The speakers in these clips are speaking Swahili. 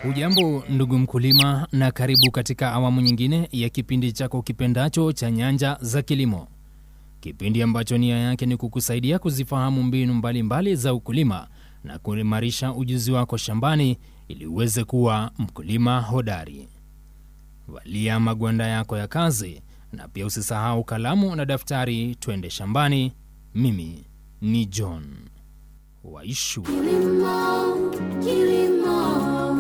Hujambo ndugu mkulima, na karibu katika awamu nyingine ya kipindi chako kipendacho cha Nyanja za Kilimo, kipindi ambacho nia yake ni kukusaidia kuzifahamu mbinu mbalimbali mbali za ukulima na kuimarisha ujuzi wako shambani ili uweze kuwa mkulima hodari. Valia magwanda yako ya kazi na pia usisahau kalamu na daftari, twende shambani. Mimi ni John Waishu. Kilimo, kilimo,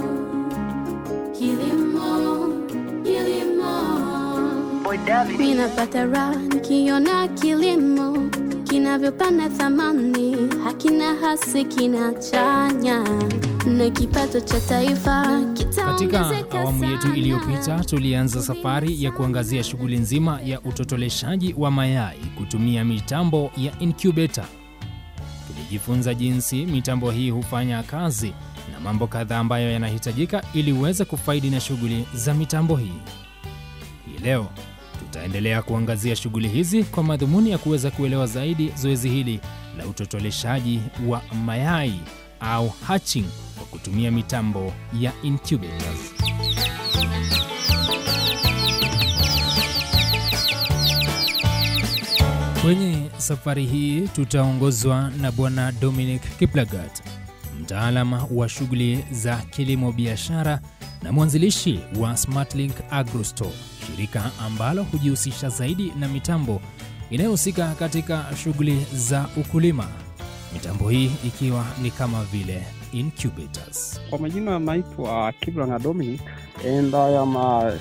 kilimo, kilimo. Mimi napata raha nikiona kilimo kinavyopanda thamani, hakina hasi, kinachanya na kipato cha taifa Katika kitaongezeka awamu yetu sana. iliyopita tulianza safari ya kuangazia shughuli nzima ya utotoleshaji wa mayai kutumia mitambo ya incubator. Tulijifunza jinsi mitambo hii hufanya kazi na mambo kadhaa ambayo yanahitajika ili uweze kufaidi na shughuli za mitambo hii. Hii leo tutaendelea kuangazia shughuli hizi kwa madhumuni ya kuweza kuelewa zaidi zoezi hili la utotoleshaji wa mayai au hatching kwa kutumia mitambo ya incubators. Kwenye safari hii tutaongozwa na Bwana Dominic Kiplagat, mtaalam wa shughuli za kilimo biashara na mwanzilishi wa Smartlink AgroStore, shirika ambalo hujihusisha zaidi na mitambo inayohusika katika shughuli za ukulima. Mitambo hii ikiwa ni kama vile incubators. Kwa majina naitwa Kibranga Dominic and I am uh,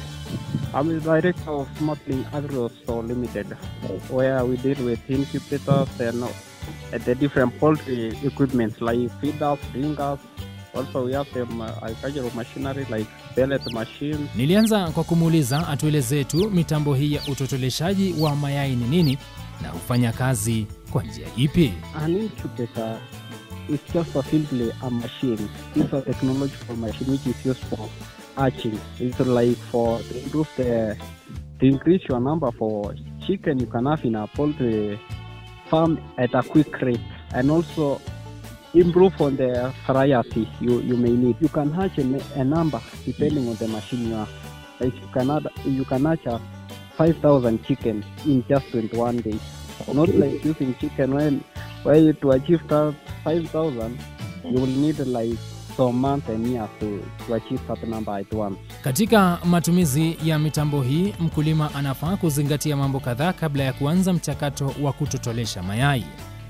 I'm the director of Smartlink Agro Store Limited where we deal with incubators and uh, the different poultry equipment like feeders, ringers. Also we have some uh, agricultural machinery like pellet machines. Nilianza kwa kumuuliza atuelezee tu mitambo hii ya utotoleshaji wa mayai ni nini na hufanya kazi kwa njia ipi. An incubator is just a simply a machine. It's a technological machine which is used for hatching. It's like for to improve the to increase your number for chicken you can have in a poultry farm at a quick rate and also improve on the variety you, you may need. You can hatch a, a number depending on the machine you have. Like you can add, you can hatch a 5,000 chicken in just 21 days. Not like using chicken when where to achieve that 5,000 you will need like some months and years to, to achieve that number at once. Katika matumizi ya mitambo hii, mkulima anafaa kuzingatia mambo kadhaa kabla ya kuanza mchakato wa kutotolesha mayai.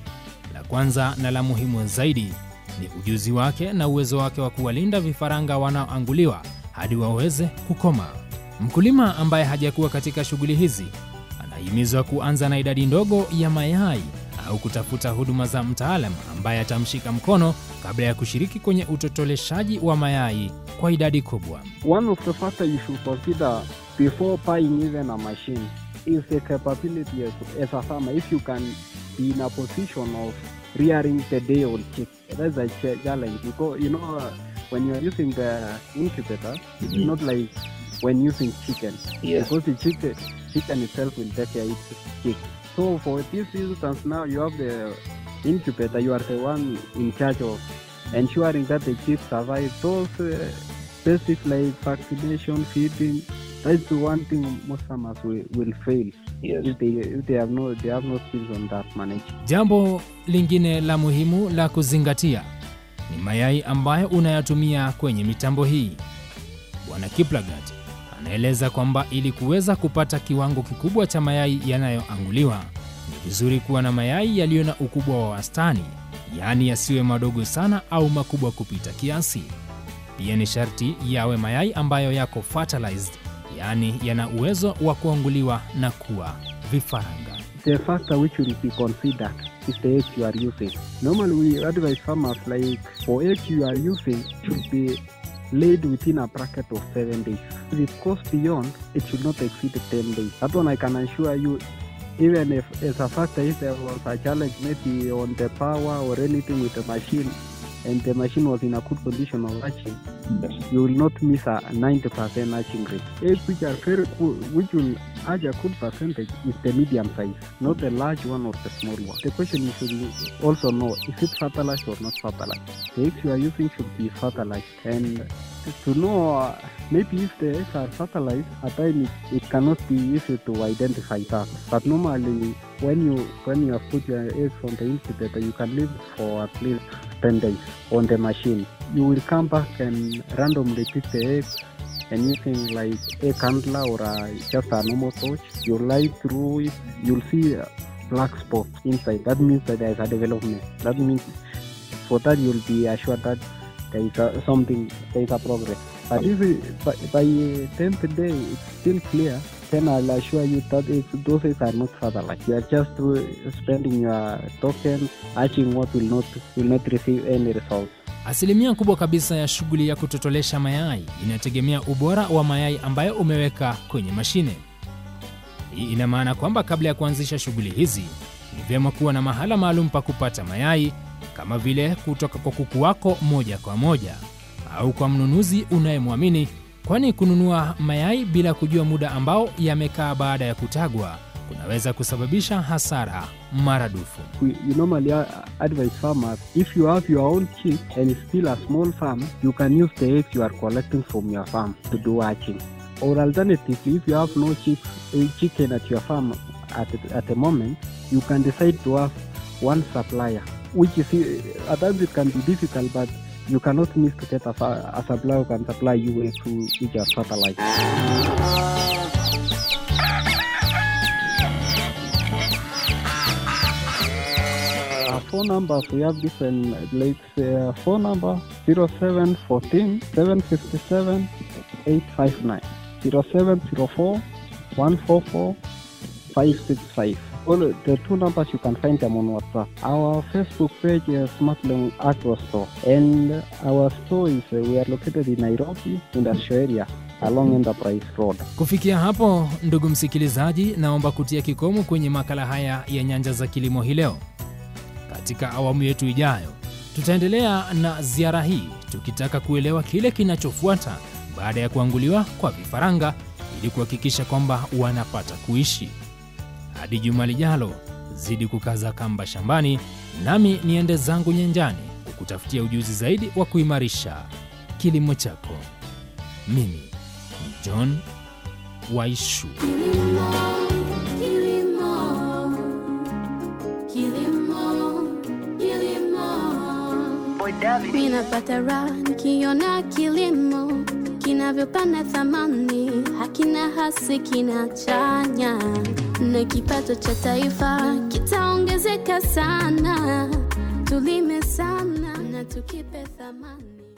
La kwanza na la muhimu zaidi ni ujuzi wake na uwezo wake wa kuwalinda vifaranga wanaoanguliwa hadi waweze kukoma. Mkulima ambaye hajakuwa katika shughuli hizi anahimizwa kuanza na idadi ndogo ya mayai au kutafuta huduma za mtaalam ambaye atamshika mkono kabla ya kushiriki kwenye utotoleshaji wa mayai kwa idadi kubwa. One of the factors you should consider before buying even a machine is the capability as, as a farmer. If you can be in a position of rearing the day old chick, that's a ch- challenge because you know uh, when you are using the incubator, it's not like when using chicken because the chicken chicken itself will take care of its chick. So for this instance, now you have the incubator. You are the one in charge of ensuring that the chicks survive. Those uh, basics like vaccination, feeding. That's the one thing most farmers will, will fail if they if they have no they have no skills on that management. Jambo lingine la muhimu la kuzingatia ni mayai ambayo unayatumia kwenye mitambo hii. Bwana Kiplagat anaeleza kwamba ili kuweza kupata kiwango kikubwa cha mayai yanayoanguliwa ni vizuri kuwa na mayai yaliyo na ukubwa wa wastani, yaani yasiwe madogo sana au makubwa kupita kiasi. Pia ni sharti yawe mayai ambayo yako fertilized, yaani yana uwezo wa kuanguliwa na kuwa vifaranga. The factor which will be considered is the egg you are using. Normally, we advise farmers like for egg you are using should be laid within a bracket of seven days. If it goes beyond, it should not exceed 10 days. That one I can assure you, even if as a factor, if there was a challenge maybe on the power or anything with the machine, and the machine was in a good condition of hatching, you will not miss a 90% hatching rate. Eggs which are very good, which will such a good percentage is the medium size, not the large one or the small one. The question you should also know is it fertilized or not fertilized. The eggs you are using should be fertilized, and to know uh, maybe if the eggs are fertilized, at times it, it cannot be easy to identify that. But normally, when you when you have put your eggs on the incubator, you can leave for at least 10 days on the machine. You will come back and randomly pick the eggs and using like a candle or a, just a normal torch, you light through it, you'll see a black spot inside. That means that there is a development. That means for that you'll be assured that there is a, something, there is a progress. But if it, by, by 10th day it's still clear, then I'll assure you that it, those eggs are not fertilized. You are just uh, spending your token, hatching what will not will not receive any results. Asilimia kubwa kabisa ya shughuli ya kutotolesha mayai inategemea ubora wa mayai ambayo umeweka kwenye mashine. Hii ina maana kwamba kabla ya kuanzisha shughuli hizi ni vyema kuwa na mahala maalum pa kupata mayai, kama vile kutoka kwa kuku wako moja kwa moja au kwa mnunuzi unayemwamini, kwani kununua mayai bila kujua muda ambao yamekaa baada ya kutagwa kunaweza kusababisha hasara maradufu. we, you normally uh, advise farmers if you have your own chick and it's still a small farm, you can use the eggs you are collecting from your farm to do hatching. Or alternatively, if you have no chicks, a chicken at your farm at, the- at the moment, you can decide to have one supplier, which is uh, at times it can be difficult, but you cannot miss to get a, fa- a supplier who can supply you eggs who, which are fertilized. Our phone numbers we have different like uh, phone number 0714 757 859 0704 144 565 all the two numbers you can find them on whatsapp our facebook page is smartling agro store and our store is uh, we are located in nairobi industrial area along enterprise road Kufikia hapo, ndugu msikilizaji, naomba kutia kikomo kwenye makala haya ya Nyanja za Kilimo hii leo. Katika awamu yetu ijayo, tutaendelea na ziara hii tukitaka kuelewa kile kinachofuata baada ya kuanguliwa kwa vifaranga ili kuhakikisha kwamba wanapata kuishi. Hadi juma lijalo, zidi kukaza kamba shambani, nami niende zangu nyanjani kukutafutia ujuzi zaidi wa kuimarisha kilimo chako. Mimi ni John Waishu. Kilimo, kilimo, kilimo, kilimo. Mimi napata raha nikiona kilimo kinavyopanda thamani, hakina hasi, kinachanya na kipato cha taifa kitaongezeka sana. Tulime sana na tukipe thamani.